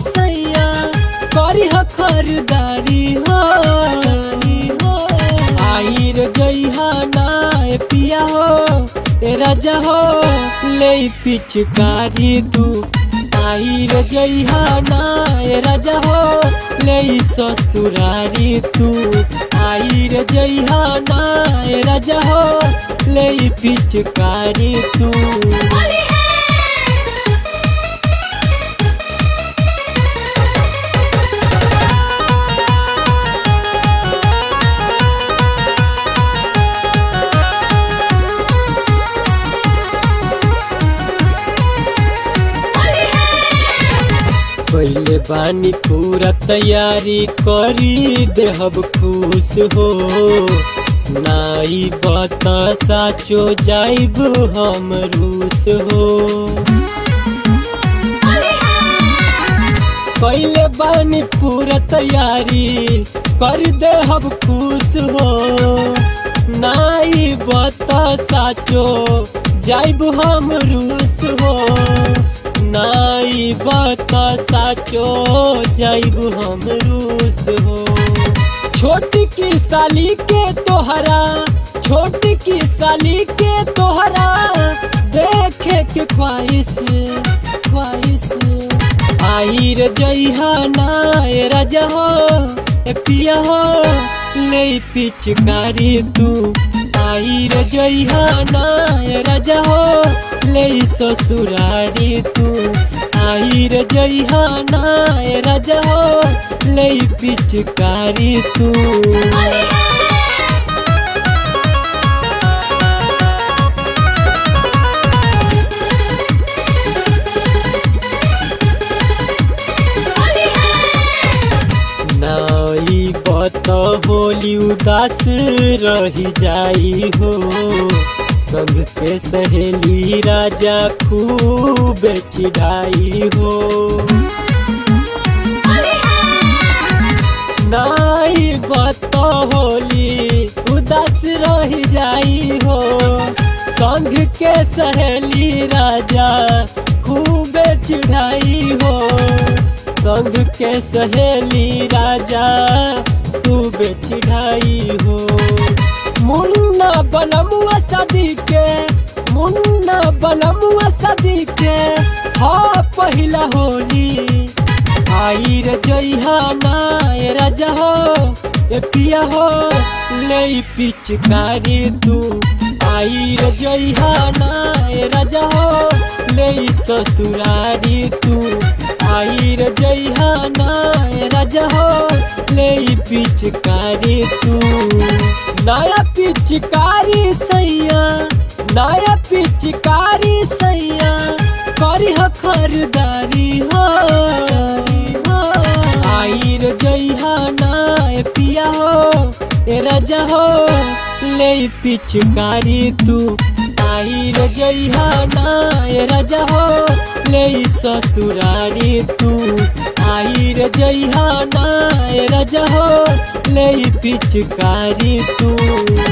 सैया करी ह खरीदारी हो आई रे जइहा ना ए पिया हो ए राजा हो ले पिचकारी तू आई रे जइहा ना ए राजा हो ले ससुरारी तू आई रे जइहा ना ए राजा हो ले पिचकारी तू पहले बानी पूरा तैयारी करी देहब खुश हो नाई बता साचो जाइब हम रूस हो पहले बानी पूरा तैयारी कर देहब खुश हो नाई बता साचो जाइब हम रूस हो नाई बता साचो जाइब हम रूस हो छोट की साली के तोहरा छोट की साली के तोहरा देखे के ख्वाहिश ख्वाहिश आई रे जइहा ना ए राजा हो ए पिया हो ले पिचकारी तू आई रे जइहा ना ए राजा हो ले ससुरारी तू आई रे जइहा ना ए राजा हो ले पिचकारी तू नाई बत होली उदास रही जाई हो संग के सहेली राजा खूब चिढ़ाई हो नाई बत होली उदास रही जाई हो संग के सहेली राजा खूब चिढ़ाई हो संग के सहेली राजा खूब चिढ़ाई हो मुन्ना बलमुआ सदी के मुन्ना बलमुआ सदी के हाँ पहिला होली आई रे जइहा ना ए राजा हो ए पिया हो ले पिचकारी तू आई रे जइहा ना ए राजा हो ले ससुरारी तू आई रे जइहा ना ए राजा हो ले पिचकारी तू नया पिचकारी सैया नया पिचकारी सैया करी ह खरीदारी हो आई रे जइहा ना ए पिया हो ए राजा हो ले पिचकारी तू आई रे जइहा ना ए राजा हो ले ससुरारी तू आई रे जइहा ना ए राजा हो ले पिचकारी तू